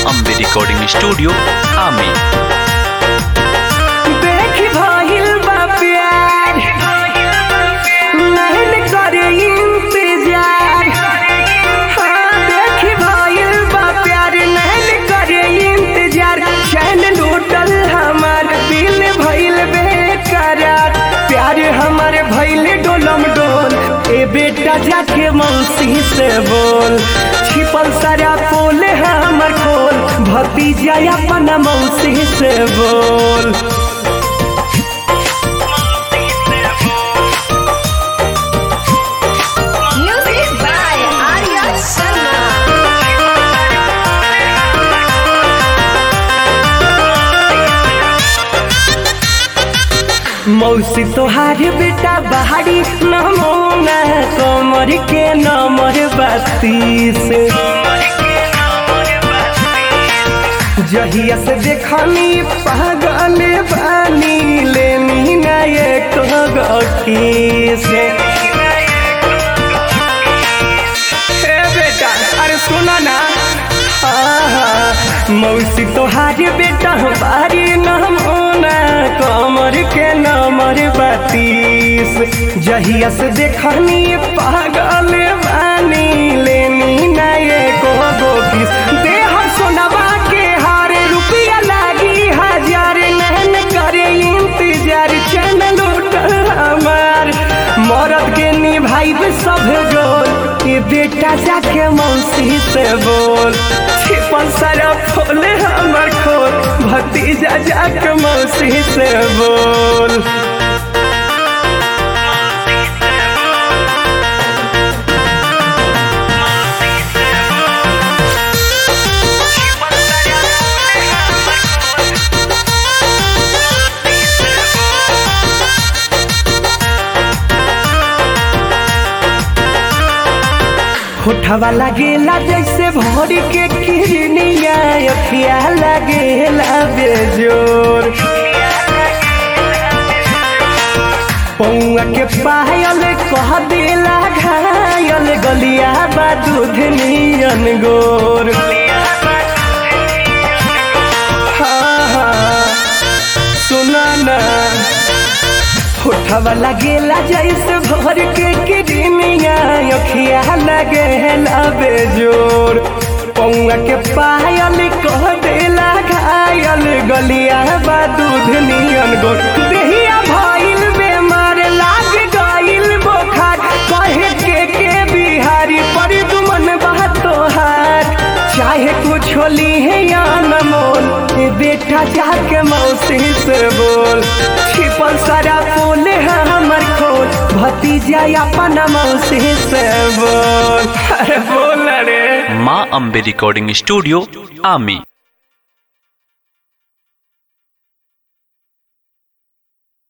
Ambe recording studio आमी देख भइल बा प्यार नहीं करे इंतजार हाँ देख भइल बा प्यार नहीं करे इंतजार चैन लूटल हमार दिल भइल बेकरार प्यार हमार भइल डोलम डोल ए बेटा जाके मौसी से बोल छिपल सारा पोल हमर खोल भतीजा अपना मौसी से बोल Music by Arya Sharma. मौसी तोहार बेटा बहारी नमोना कमर के नमर बत्तीस जहिया से देखनी पागल बानी लेनी ना एक गकीस हे बेटा अरे सुना ना आहा, मौसी तोहार बेटा बारी नमोना कमर के नमर बत्तीस जहिया से देखनी पागल बानी लेनी ना एको गो किस देह सोनवा के हार रुपया लागी हजार नहन करे इंतजार चैन लूटल हमार मरद के निभाइब सब गोल ये बेटा जाके मौसी से बोल छिपल सारा खोल हमर खोल भतीजा जाके मौसी से बोल होठवा लगेला जैसे भोर के किरनिया अखिया लगेला बेजोर पौआ के पायल कह देला घायल गलिया बा दूध नियन गोर हाँ हाँ सुना ना होठवा लगेला जैसे भर के किडनिया अखिया लगेला बेजोर पौआ के पायल कह देला घायल गलिया बा दूध नियन गोर देहिया भइल बेमार लाग गइल बोखार कहे के के बिहारी पर दुमन बा तोहार चाहे कुछ होली है या न मोल ये बेटा जाके मौसी से बोल छिपल सारा फूल है हमर खोल भतीजा अपना मौसी से बोल अरे बोल रे माँ अम्बे रिकॉर्डिंग स्टूडियो आमी